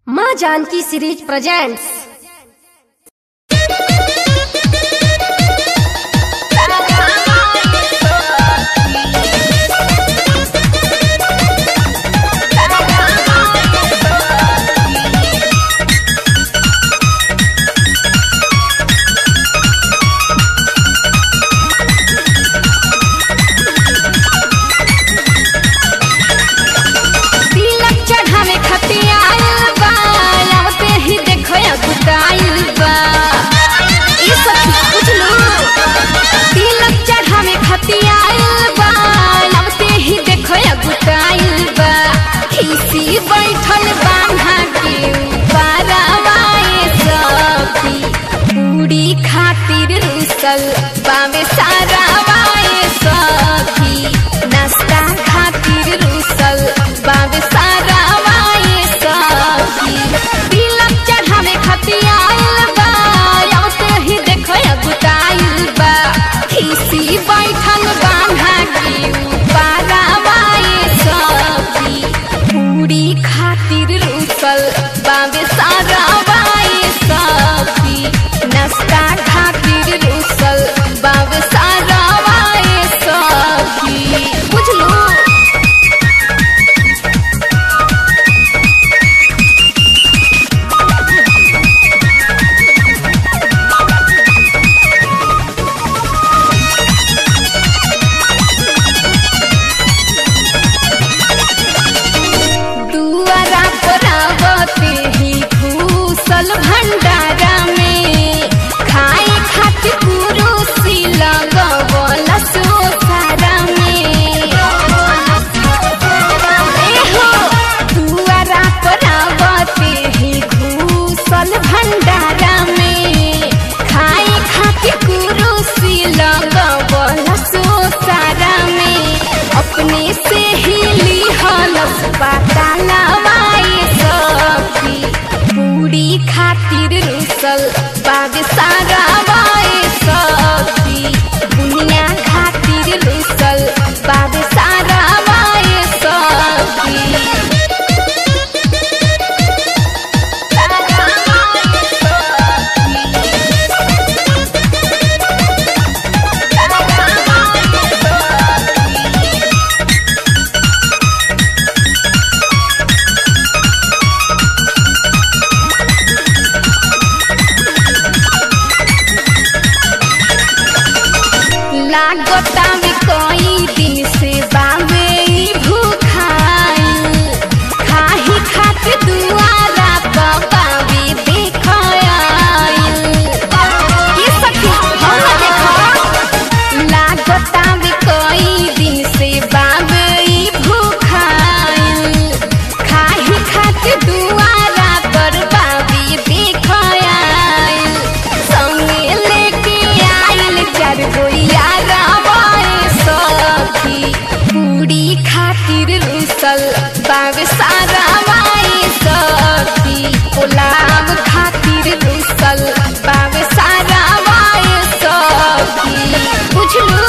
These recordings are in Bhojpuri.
माँ जानकी सीरीज प्रेजेंट्स तिलक चढ़ावे खातिर आइल बा आवते ही देखो या गुटाइल बा ई सखी बुझलू तिलक चढ़ावे खातिर आइल बा आवते ही देखो या गुटाइल बा खीसी बैठल बांधा के पारावाए सखी पूरी खातिर रुसल बावे सारा वाए सखी नाश्ता खातिर रुसल बावे सारा वाए सखी तिलक चढ़ावे खातिर आइल बा आवते ही देखो या गुटाइल बा खीसी बैठल बांधा के पारा वाए सखी पूरी खातिर रुसल बावे सारा वाए सखी नाश्ता खातिर रुसल बावे सारा वाए सखी बुझलू दुआरा पर आवते ही घूसल भंडारा में खाए खातिर कुरुसी लगवल सोसारा में एहो दुआरा पर आवते ही घूसल भंडारा में खाए खातिर कुरुसी लगवल सोसारा में अपने से ही लिहलस पाता लवाए सखी पूरी खातिर रुसल बाग सारा वाए सखी दुनिया खातिर रुसल बाग सारा वाए सखी लागता में कई दिन से बावे ई भूखाइल खाही खातिर दुआरा बाबी देखाइल ये सखी हम देखो लागता में कई दिन से बावे ई भूखाइल खाही खातिर दुआरा पर बाबी देखाइल संगे लेके आइल चार गोइया रावाए सखी पूरी खातिर रुसल बावे सारा वाए सखी गुलाब खातिर रुसल बावे सारा वाए सखी बुझलू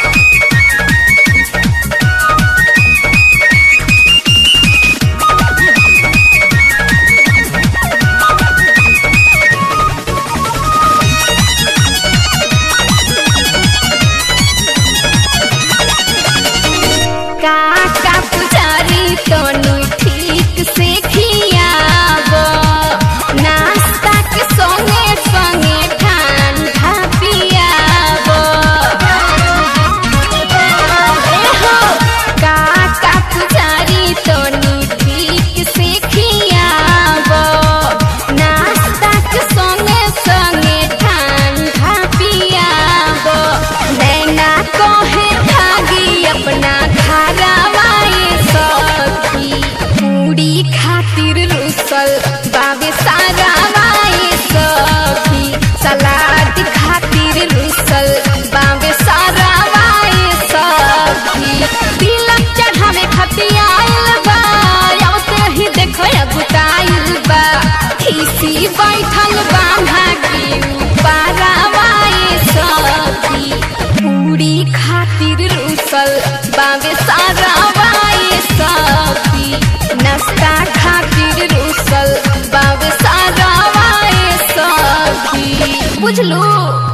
काका पुजारी तनु ठीक से खियाब नाश्ता के संगे संगे ठंडा पियाब एहो काका पुजारी तनु ठीक से खियाब नाश्ता के संगे संगे ठंडा पियाब नैना कहे भागी अपना घरवाए सखी पूरी खातिर रुसल बाबे सारा वाए सखी सलाद खातिर रुसल बाबे सारा वाए सखी तिलक चढ़ावे खातिर आइल बा आवते ही देखो या गुटाइल बा खीसी बैठल बांधा के पारा वाए सखी पूरी खातिर रुसल बावे सारा वाए सखी नाश्ता खातिर रुसल बुझलू